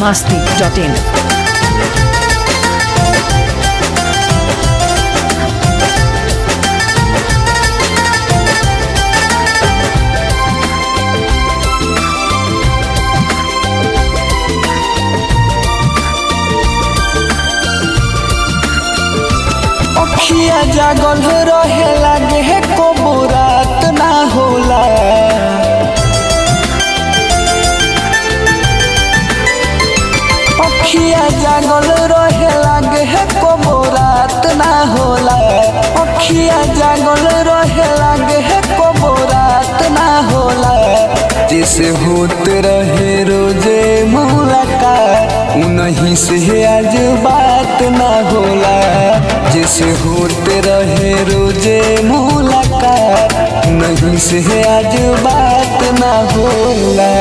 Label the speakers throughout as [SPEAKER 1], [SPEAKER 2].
[SPEAKER 1] masti.in.
[SPEAKER 2] अखिया जागल रहे लागे को रात ना होला अखिया जागल रहे लागे को रात ना होला अखिया जागल रहे लागे को रात ना होला जैसे होत रहे रोजे मुलाकात उन्हीं से आज बात ना होला जैसे होते रहे रोजे मुलाकात नहीं से आज बात ना होला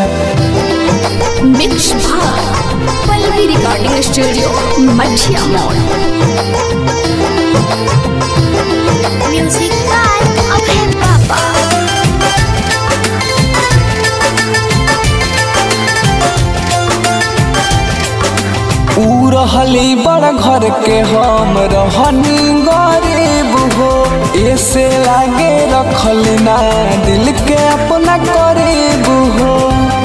[SPEAKER 3] मिक्स भाग Pallavi recording studio Machhiya mall music by Abhay Baba
[SPEAKER 2] ऊ रहली बड़ घर के हम रहनी गरीब हो ऐसे लागे रखल ना दिल के अपना करीब हो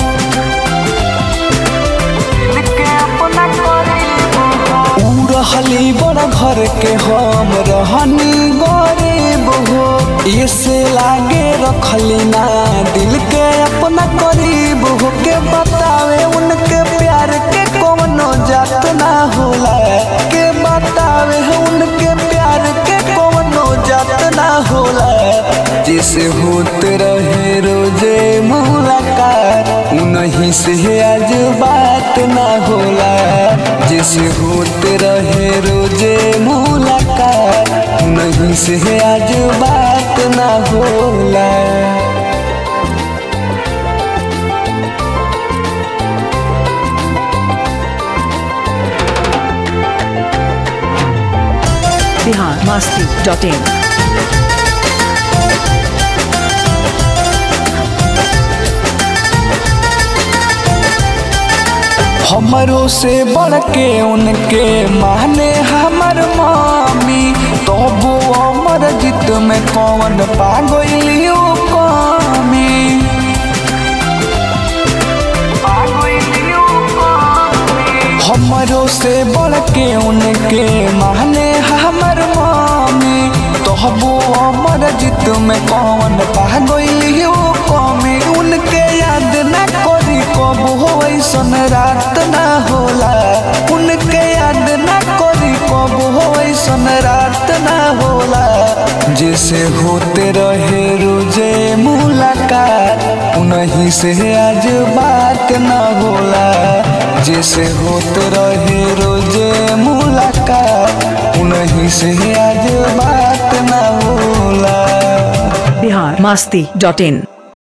[SPEAKER 2] ऊ रहली बड़ घर के हम रहनी गरीब हो ऐसे लागे रखली ना दिल के अपना करीब हो के बतावे उनके प्यार के कोनो जात ना होला के बतावे उनके प्यार के कोनो जात ना होला जैसे होते रहे रोजे मुलाकात उन्हीं से आज बात ना होला जैसे होते रहे रोजे मुलाकात उन्हीं से आज बात ना होला
[SPEAKER 1] Bihar masti.in.
[SPEAKER 2] हमरों से बढ़ के उनके माने हमर मामी तो वो अमर जित में कौन पागलियो कमी हमरों से बढ़ के उनके माने हमर मामी तो वो अमर जित में कौन पागलियो कमी उनके याद न करी कब हो ऐसन रात ना होला उनके याद न करी कब हो ऐसन रात ना होला जैसे होते रहे रोजे मुलाकात उन्हीं से आज बात ना होला जैसे होते रहे रोजे मुलाकात उन्हीं से आज बात ना होला
[SPEAKER 1] Bihar masti.in.